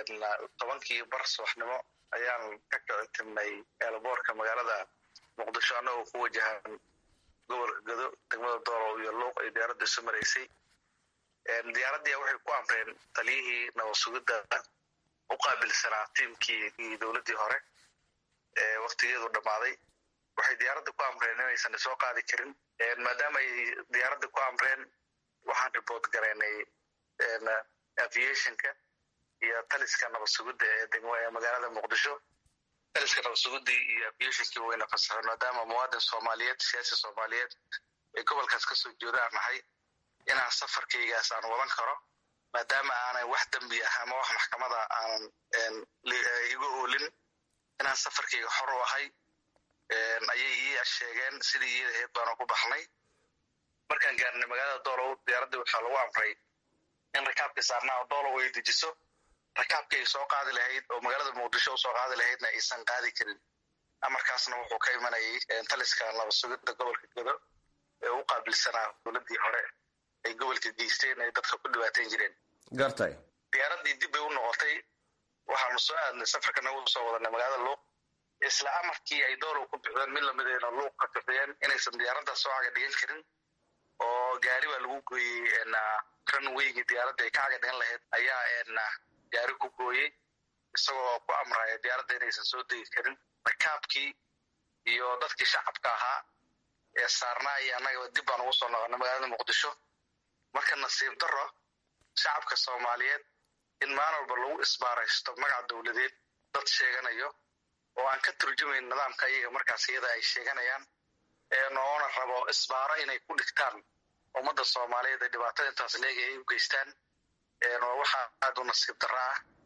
tobankii bar subaxnimo ayaan ka kici tirnay eelaboorka magaalada muqdisho annagoo ku wajahan gobolka gado degmada doolow iyo luuq ay diyaaradda isu maraysay diyaaraddii waxay ku amreen taliyihii nabad-sugidda u qaabilsanaa tiimkii iyo dowladdii hore ee waktigeedu dhammaaday waxay diyaaradda ku amreen inaysan isoo qaadi karin maadaama ay diyaaradda ku amreen waxaan riboort garaynay aviationka iyo taliska nabad-sugidda ee magaalada muqdisho taliska nabad-sugiddii iyo aviationkii wayna fasaxeen maadaama muwaadin soomaaliyeed siyaasi soomaaliyeed ee gobolkaas kasoo jeeda aan nahay inaan safarkaygaas aan wadan karo maadaama aanan wax dembi ah ama wax maxkamada aanan iga oolin inaan safarkayga xor u ahay ayay ii sheegeen sidii iyada aheyd baanu ku baxnay markaan gaarnay magaalada doolow diyaaraddii waxaa lagu amray in rakaabkii saarnaa doolow ay dejiso rakaabkii ay soo qaadi lahayd oo magaalada muqdisho usoo qaadi lahaydna aysan qaadi karin amarkaasna wuxuu ka imanayay taliska nabad-sugidda gobolka gado ee u qaabilsanaa dowladdii hore ay gobolka geysteen ay dadka ku dhibaateyn jireen gartay diyaaraddii dib bay u noqotay waxaanu soo aadnay safarka nagu soo wadanay magaalada luuq isla amarkii ay doolow ku bixdeen mid lamidayna luuq ka bixiyeen inaysan diyaaradda soo caga dhigan karin oo gaari baa lagu gooyey runwaygii diyaaradda ay ka caga dhigan lahayd ayaa gaari ku gooyey isagoo ku amraya diyaaradda inaysan soo degi karin rakaabkii iyo dadkii shacabka ahaa ee saarnaa iyo annagaba dib baan ugu soo noqonay magaalada muqdisho marka nasiib daro shacabka soomaaliyeed in maalin walba lagu isbaaraysto magaca dowladeed dad sheeganayo oo aan ka turjumayn nidaamka iyaga markaas iyada ay sheeganayaan noona rabo isbaaro inay ku dhigtaan ummadda soomaaliyeed ee dhibaatada intaas leega ay u geystaan waxaa aada u nasiib darro ah